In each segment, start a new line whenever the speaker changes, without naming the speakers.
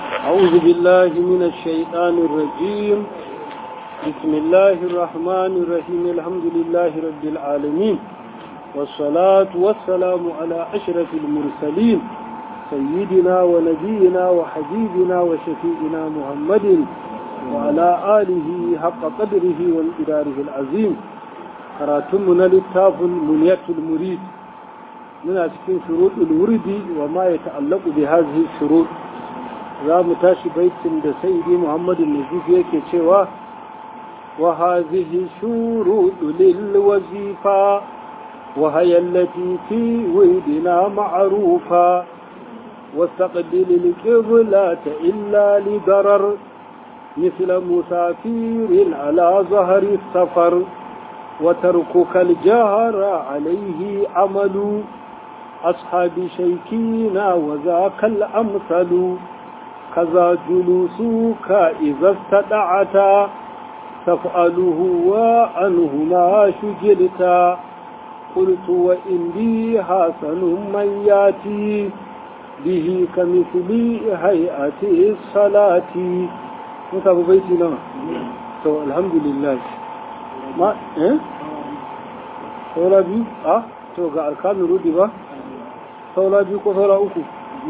أعوذ بالله من الشيطان الرجيم بسم الله الرحمن الرحيم الحمد لله رب العالمين والصلاة والسلام على أشرف المرسلين سيدنا ونبينا وحبيبنا وشفيئنا محمد وعلى آله حق قدره وانقداره العظيم كراتمنا للتاف المنية المريد من أسكن شروط الورد وما يتعلق بهذه الشروط za mu tashi baitin da saidi muhammadu nazif yake cewa wa hazihi shuruɗu lil wazifa wa hayallati fi widina ma'rufa واستقبل القبلة إلا لضرر مثل مسافير على ظهر السفر وتركك الجهر عليه عمل أصحاب شيكينا وذاك الأمثل كذا جلوسك إذا استدعت تفعله وأنهما شجلت قلت وإن لي حسن من ياتي به كمثل هيئة الصلاة متى بيتي نعم تو الحمد لله ما إيه saura biyu a to ga alkamin rudi ba saura biyu ko saura uku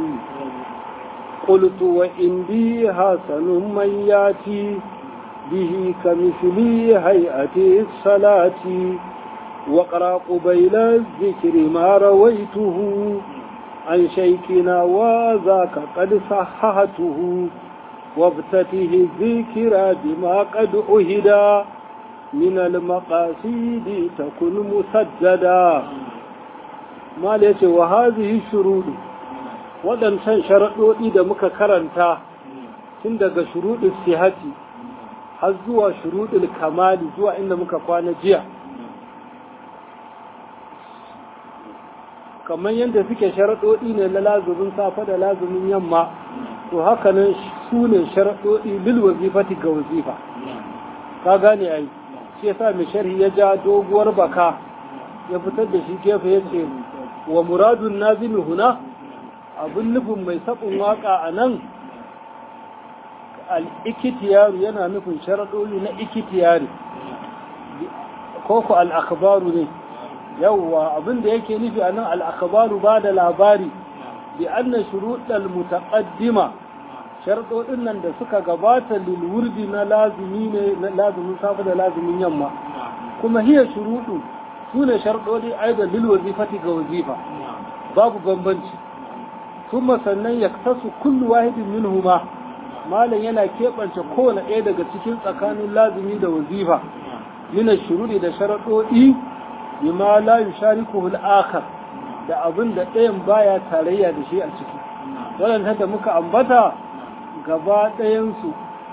قلت وإندي حسن من ياتي به كمثل هيئة الصلاة وقرأ قبيل الذكر ما رويته عن شيكنا وذاك قد صححته وابتته الذكر بما قد أهدى من المقاصد تكن مسددا ما ليس وهذه الشروط waɗancan sharaɗoɗi da muka karanta tun daga shuruɗin sihati har zuwa shuruɗin kamali zuwa inda muka kwana jiya kamar yadda suke sharaɗoɗi ne na lazumin safa da lazumin yamma to haka nan su ne sharaɗoɗi lil wazifati ga wazifa ka gane ai shi yasa mai sharhi ya ja doguwar baka ya fitar da shi gefe ya ce wa muradun nazimi huna abin nufin mai saɓin waƙa a nan al'ikitiyaru yana nufin sharaɗoli na ikitiyari ko ku al'akabaru ne yawwa abin da yake nufi a nan al'akabaru ba da labari bi annan shuruɗar mutaƙaddima sharaɗoɗin nan da suka gabata lilwurdi na lazumi ne na lazumin safe da lazumin yamma kuma hiya shuruɗu su ne sharaɗoɗi aida lil wazifati ga wazifa babu bambanci ثم sannan ya tasu kullu wahidin minhuma malam yana keɓance kowane ɗaya daga cikin tsakanin lazimi da wazifa min shururi da sharaɗoɗi bima la yushariku al-akhar da abin da ɗayan baya tarayya da shi a ciki wannan da muka ambata gaba ɗayan su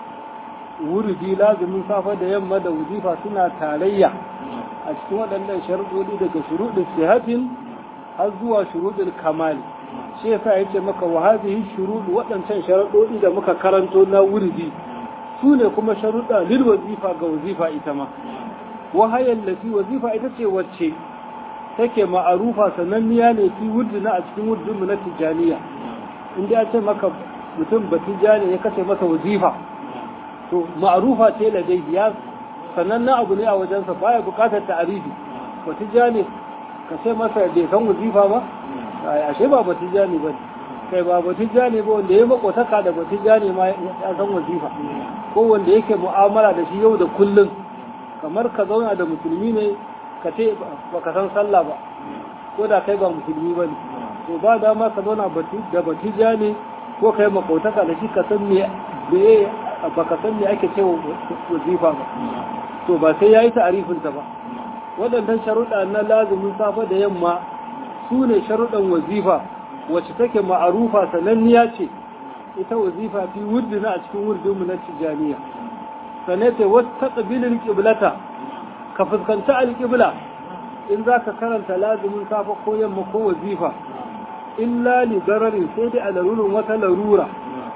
wuridi lazimin safa da yamma da wazifa suna tarayya a cikin waɗannan sharaɗoɗi daga shuruɗin sihatin har zuwa shuruɗin kamali shi yasa yace maka wa hadhihi shurud waɗancan sharuɗoɗi da muka karanto na wuridi su ne kuma sharuɗa lil wazifa ga wazifa ita ma wa hayal lati wazifa ita ce wacce take ma'arufa sananniya ne fi wurdina a cikin wurdin mu na tijaniya in ya ce maka mutum ba tijani ya kace masa wazifa to ma'arufa ce ladai ya sananna abu ne a wajensa baya bukatar ta'arifi ba tijani ka ce masa bai san wazifa ba ashe ba batijani ba kai ba batijani ba wanda ya makotaka da batijani ma ya san wazifa ko wanda yake mu'amala da shi yau da kullum kamar ka zauna da musulmi ne ka ce ba ka san sallah ba ko da kai ba musulmi ba ne to ba dama ka zauna da batijani ko kai makotaka da shi ka san me ba ka san me ake cewa wazifa ba to ba sai yayi ta'arifinta ba waɗannan sharuɗa na lazumin safa da yamma su ne sharuɗan wazifa wacce take ma'arufa sananniya ce ita wazifa fi wurdina a cikin wurdinmu na tijaniya sannan ta wasu taƙabilin ƙiblata ka fuskanci alƙibla in za ka karanta lazumin safa ko yamma ko wazifa illa li dararin sai dai a larurin wata larura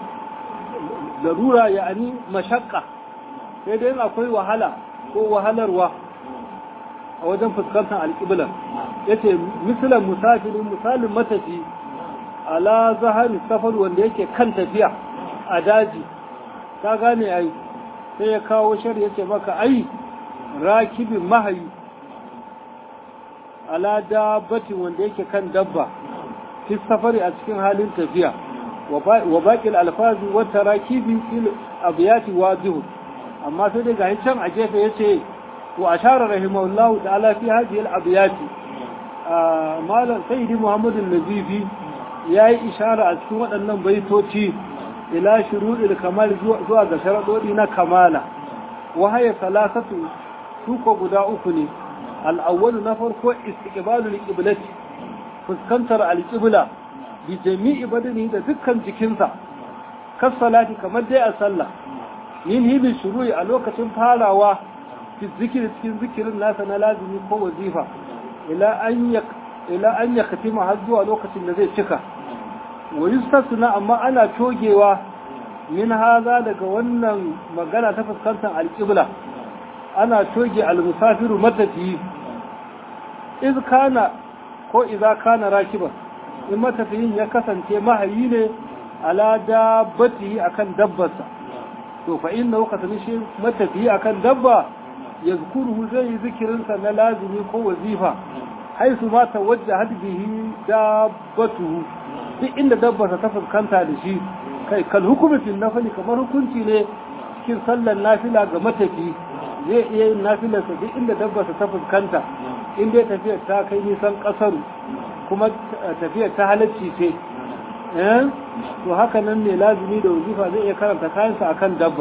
larura ya'ani mashakka sai dai akwai wahala ko wahalarwa a wajen fuskantar alƙiblar ya ce misalan musafirin misalin matafi ala zahari safar wanda yake kan tafiya a daji ka gane ai sai ya kawo shari ya ce maka ai rakibin mahayi ala dabbatin wanda yake kan dabba fi safari a cikin halin tafiya wa baƙil alfazi wata rakibi fil abiyati wazihun amma sai daga can a gefe ya ce wa ashara rahimahullahu ta'ala fi hadhihi al-abiyati malam sayyidi muhammadu nazifi ya yi ishara a cikin waɗannan baitoci ila shuruɗil kamal zuwa ga sharaɗoɗi na kamala wahaya salasatu suko guda uku ne al'awwalu na farko istiqbalul qiblati fuskantar alqibla bi jami'i badani da dukkan jikinsa kas salati kamar dai a sallah yin hibi shuru'i a lokacin farawa fi zikiri cikin zikirin nasa na lazimi ko wazifa ila an ya ila an ya katima har zuwa lokacin da zai cika wa yustasna amma ana togewa min haza daga wannan magana ta fuskantar alƙibla ana toge almusafiru matafiyi iz kana ko idza kana rakiban in matafiyin ya kasance mahayi ne ala dabbatihi akan dabbarsa to fa inna kasance shi matafiyi akan dabba yazkuruhu zai zikirinsa na lazimi ko wazifa haisu ma tawajjahat bihi dabbatuhu duk inda dabbarsa ta fuskanta da shi kai kal hukumi fil nafli kamar hukunci ne cikin sallar nafila ga matafi zai iya yin nafilarsa duk inda dabbarsa ta fuskanta in dai tafiyar ta kai nisan kasaru kuma tafiyar ta halacci ce to haka nan ne lazumi da wazifa zai iya karanta kayansa akan dabba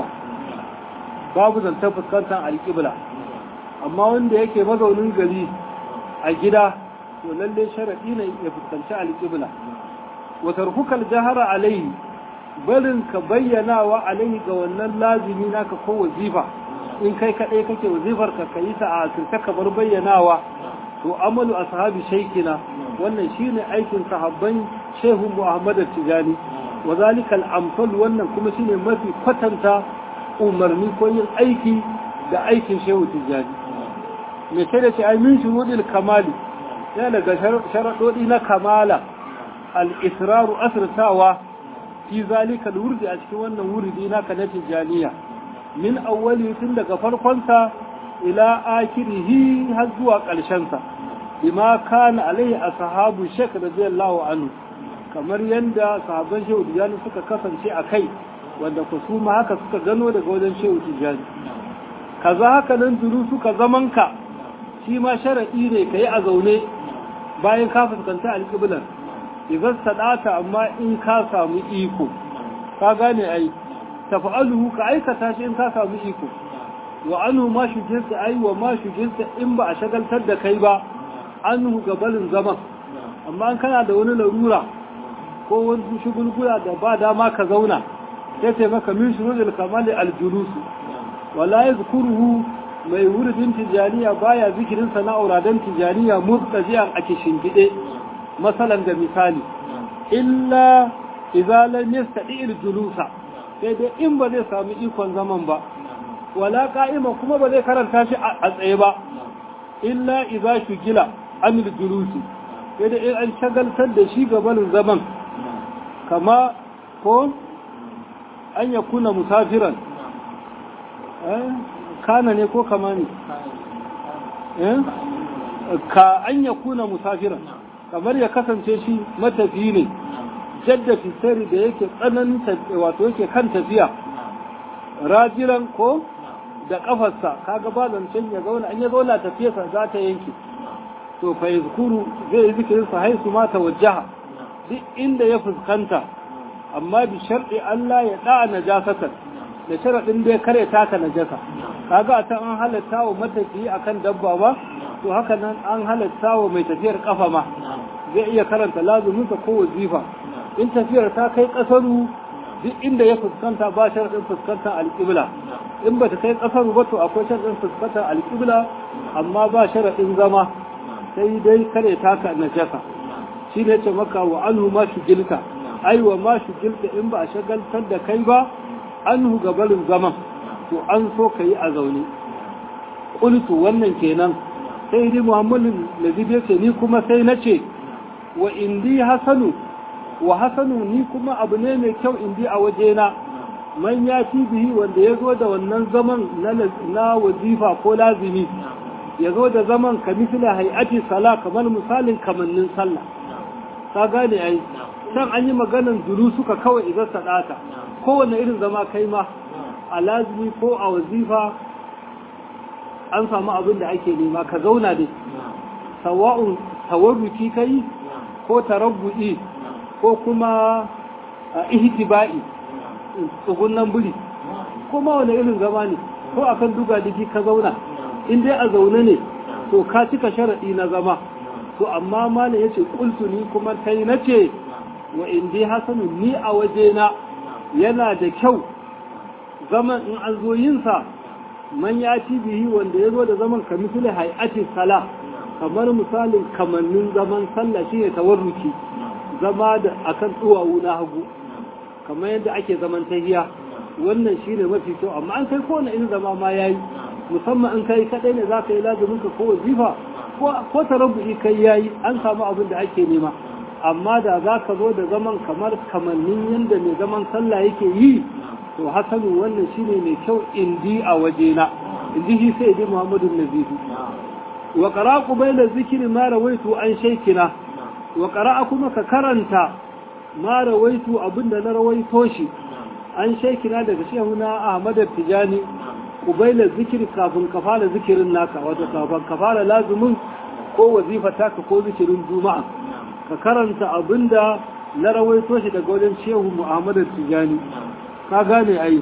babu zantar fuskantar alƙibla amma wanda yake mazaunin gari a gida to lalle sharaɗi ne ya fuskanci alƙibla wa tarkukal jahara alaihi barin ka bayyanawa alaihi ga wannan lazimi naka ko wazifa in kai kaɗai kake wazifar ka kayi ta a asirce ka bar bayyanawa to amalu ashabi shaykina wannan shine aikin sahabban shehu muhammad tijani wa zalika al-amsal wannan kuma shine mafi kwatanta umarni ko yin aiki da aikin shehu tijani me sai da ce ai min shurudil kamali yana daga sharaɗoɗi na kamala al-israru asrtawa fi zalika al-wurdi a cikin wannan wurdi naka na tijaniya min awwali tun daga farkonsa ila akirihi har zuwa ƙarshensa bima kana alaihi ashabu shek radiyallahu anhu kamar yanda sahabban shehu tijani suka kasance a kai wanda ku su ma haka suka gano daga wajen shehu tijani kaza haka nan duru suka zamanka shi ma sharadi ne kai a zaune bayan ka fuskanta alƙiblar idan sadata amma in ka samu iko ka gane ai tafa'aluhu ka aikata shi in ka samu iko wa anhu ma shujirta ai wa ma shujirta in ba a shagaltar da kai ba anhu gabalin zaman amma an kana da wani larura ko wani shugulgula da ba dama ka zauna sai ce maka min shurudil kamali aljulus wala yazkuruhu mai wuridin tijaniya baya zikirin sana'ura dan tijaniya murtajiyan ake shingide masalan da misali illa idza lam yastadi aljulusa sai dai in ba zai samu ikon zaman ba wala ka'ima kuma ba zai karanta shi a tsaye ba illa idza shugila anil julusi sai dai in an shagaltar da shi gabanin zaman kama ko an ya kuna musafiran kana ne ko kama ne ka an ya kuna musafiran kamar ya kasance shi matafi ne jadda fitari da yake tsananin wato yake kan tafiya rajiran ko da kafarsa kaga ba zancen ya zauna an ya zauna tafiyarsa za ta yanke to fa yazkuru zai yi zikirin sa haisu ma tawajjaha duk inda ya fuskanta amma bi sharɗi Allah ya da najasatan da sharadin da ya kare taka najasa kaga ta an halatta wa matafiyi akan dabba ba to haka nan an halatta wa mai tafiyar kafa ma zai iya karanta lazuminsa ko wazifa in tafiyar ta kai kasaru duk inda ya fuskanta ba sharadin fuskantar alƙibla in ba ta kai kasaru ba to akwai sharadin fuskantar alƙibla amma ba sharadin zama sai dai kare taka najasa shi ne ce maka wa anhu ma shugilta ai wa ma shugilta in ba a shagaltar da kai ba anhu gabarin zaman to an so ka yi a zaune ƙultu wannan kenan sai dai muhammadin lazib ya ce ni kuma sai na ce wa indi hasanu wa hasanu ni kuma abu ne mai kyau indi a wajena man ya ci bihi wanda ya zo da wannan zaman na wazifa ko lazimi ya zo da zaman ka misila hay'ati sala kamar misalin kamannin sallah ka gane ai can an yi maganan duru suka kawai idan sadata kowane irin zama kai ma a lazimi ko a wazifa an samu abin da ake nema ka zauna dai sawa'un tawarruki kai ko tarabbu'i ko kuma ihtiba'i tsugunan buri ko ma wani irin zama ne ko akan duga digi ka zauna in dai a zaune ne to ka cika sharaɗi na zama to amma malam yace qultu ni kuma kai nace wa in dai hasanu ni a wajena yana da kyau zaman in an zo yin sa man ya ci bihi wanda ya zo da zaman ka misali hay'ati sala kamar misalin kamannin zaman sallah shine tawarruki zama da akan duwawu na hagu kamar yadda ake zaman tahiya wannan shine mafi kyau amma an kai kowane irin zama ma yayi musamman in kai kadai ne zaka yi lazumin ka ko wazifa ko ko tarabbu'i kai yayi an samu abin da ake nema amma da zaka zo da zaman kamar kamannin yanda mai zaman sallah yake yi to hasanu wannan shine mai kyau indi a wajena indi shi sai dai Muhammadu Nazifi wa qara'u bayna zikri ma rawaitu an shaykina wa qara'a kuma ka karanta ma rawaitu abinda na rawaito shi an shaykina daga shehuna Ahmad Tijani ubaila zikiri kafin ka fara zikirin naka wato kafin ka fara lazumin ko wazifa taka ko zikirin juma'a ka karanta abinda na rawaito shi daga wajen shehu Muhammad Tijani ka gane ai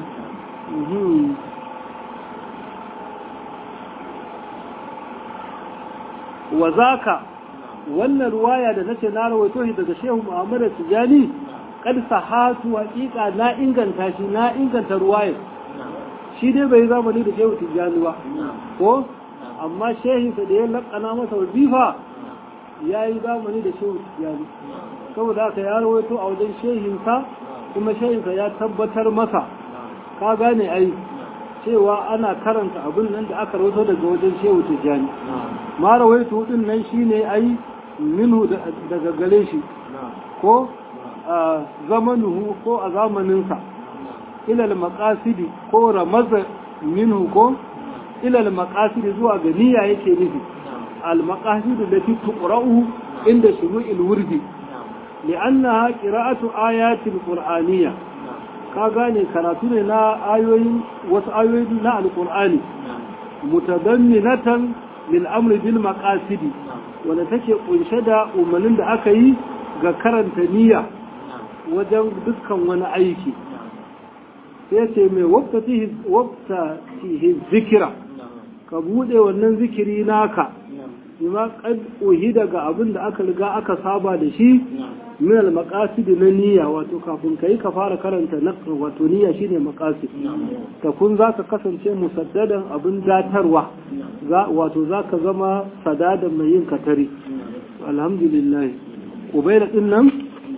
wa zaka wannan ruwaya da nace na rawaito shi daga shehu Muhammad Tijani kad sahatu haqiqa na inganta shi na inganta ruwayar shi dai bai zamani da shehu Tijani ba ko amma shehinsa da ya lakana masa wazifa ya yi zamani da shehu Tijani saboda haka ya rawaito a wajen shehinsa kuma shehinsa ya tabbatar masa ka gane ai cewa ana karanta abin nan da aka rawaito daga wajen shehu Tijani ma rawaito din nan shine ai minhu daga gare shi ko a zamanuhu ko a zamaninsa ilal maqasidi ko ramaza minhu ko ilal maqasidi zuwa ga niyya yake nufi al maqasidu lati tuqra'u inda shuru'il wurdi li'annaha qira'atu ayatil qur'aniyya ka gane karatu ne na ayoyin wasu ayoyi na alqur'ani mutadamminatan lil amri bil maqasidi wanda take kunshe da umarnin da aka yi ga karanta niyya wajen dukkan wani aiki sai ce mai wabta zikira ka bude wannan zikiri naka bima kad uhi daga abin da aka riga aka saba da shi min al maqasid na niyya wato kafin kai ka fara karanta na wato niyya shine maqasid ta kun zaka kasance musaddadan abin datarwa za wato zaka zama sadadan mai yin katari alhamdulillah ubayda din nan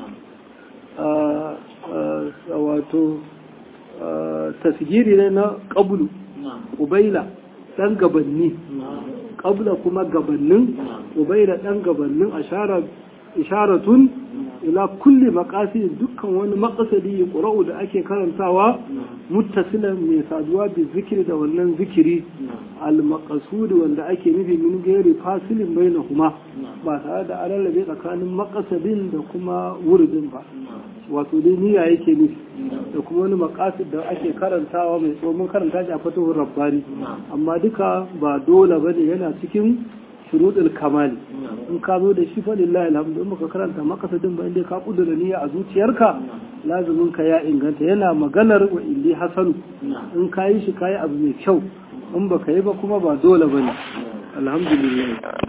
wato tasgiri ne na ƙabulu ubaila ɗan gabanni ƙabla kuma gabannin ubaila ɗan gabannin isharatun ila kulli makasi dukkan wani makasadi ƙura'u da ake karantawa muttasilan mai saduwa bi zikiri da wannan zikiri al-maqasudi wanda ake nufi min gairi fasilin bainahuma ba tare da alallabe tsakanin makasadin da kuma wuridin ba wato dai niyya yake nufi da kuma wani makasid da ake karantawa mai tsohon karanta shi a fatihun rabbani amma duka ba dole bane yana cikin shuruɗul kamali in ka zo da shi fa lillahi alhamdu in baka karanta makasadin ba inda ka kudura niyya a zuciyarka lazumin ka ya inganta yana maganar wa indi hasanu in ka yi shi ka yi abu mai kyau in baka yi ba kuma ba dole bane alhamdulillah